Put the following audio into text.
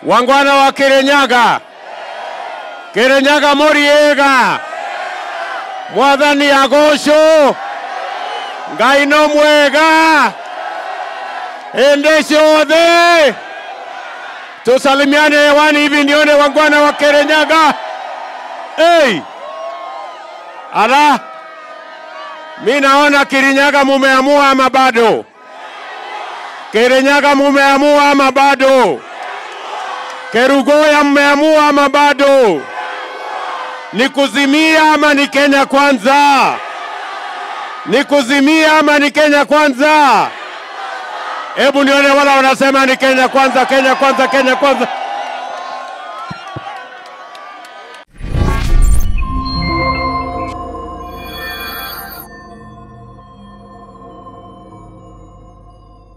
Wangwana wa Kirinyaga, Kirinyaga muriega, mwathani agocwo, Ngai no mwega hĩndĩ ciothe. Tusalimiane hewani hivi nione wangwana wa Kirinyaga. Hey! Ala, mi naona Kirinyaga mumeamua ama bado? Kirinyaga mumeamua ama bado? Kerugoya mmeamua ama bado? Ni kuzimia ama ni Kenya kwanza? Ni kuzimia ama ni Kenya kwanza? Hebu nione wala wanasema ni Kenya kwanza, Kenya kwanza, Kenya kwanza.